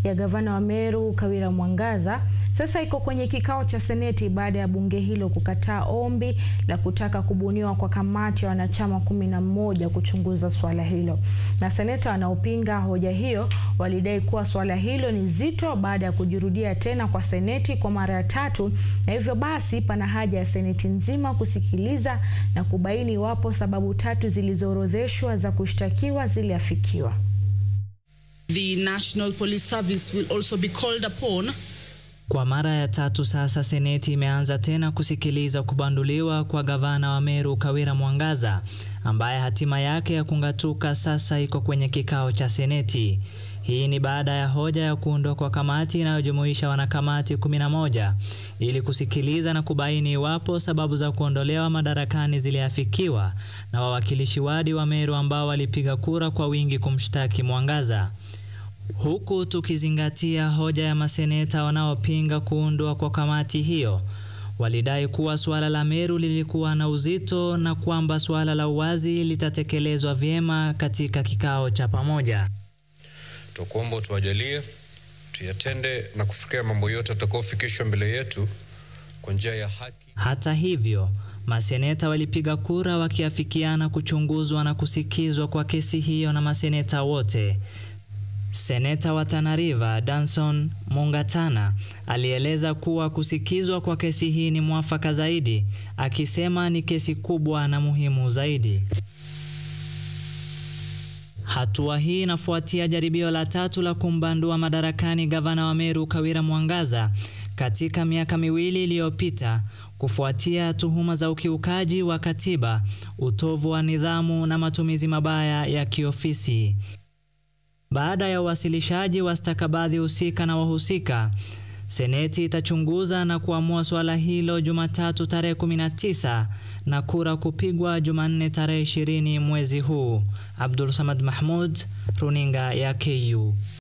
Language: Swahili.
ya gavana wa Meru Kawira Mwangaza sasa iko kwenye kikao cha seneti baada ya bunge hilo kukataa ombi la kutaka kubuniwa kwa kamati ya wanachama kumi na mmoja kuchunguza swala hilo. Na seneta wanaopinga hoja hiyo walidai kuwa swala hilo ni zito baada ya kujirudia tena kwa seneti kwa mara ya tatu, na hivyo basi pana haja ya seneti nzima kusikiliza na kubaini iwapo sababu tatu zilizoorodheshwa za kushtakiwa ziliafikiwa. The National Police Service will also be called upon Kwa mara ya tatu sasa seneti imeanza tena kusikiliza kubanduliwa kwa gavana wa Meru Kawira Mwangaza ambaye hatima yake ya kung'atuka sasa iko kwenye kikao cha seneti. Hii ni baada ya hoja ya kuundwa kwa kamati inayojumuisha wanakamati 11 ili kusikiliza na kubaini iwapo sababu za kuondolewa madarakani ziliafikiwa na wawakilishi wadi wa Meru ambao walipiga kura kwa wingi kumshtaki Mwangaza. Huku tukizingatia hoja ya maseneta wanaopinga kuundwa kwa kamati hiyo, walidai kuwa suala la Meru lilikuwa na uzito na kwamba suala la uwazi litatekelezwa vyema katika kikao cha pamoja. Tukuomba tuwajalie tuyatende na kufikiria mambo yote atakaofikishwa mbele yetu kwa njia ya haki. Hata hivyo, maseneta walipiga kura wakiafikiana kuchunguzwa na kusikizwa kwa kesi hiyo na maseneta wote. Seneta wa Tana River Danson Mungatana alieleza kuwa kusikizwa kwa kesi hii ni mwafaka zaidi, akisema ni kesi kubwa na muhimu zaidi. Hatua hii inafuatia jaribio la tatu la kumbandua madarakani gavana wa Meru Kawira Mwangaza katika miaka miwili iliyopita kufuatia tuhuma za ukiukaji wa katiba, utovu wa nidhamu na matumizi mabaya ya kiofisi. Baada ya uwasilishaji wa stakabadhi husika na wahusika, seneti itachunguza na kuamua suala hilo Jumatatu tarehe 19 na kura kupigwa Jumanne tarehe 20 mwezi huu. Abdul Samad Mahmud, runinga ya KU.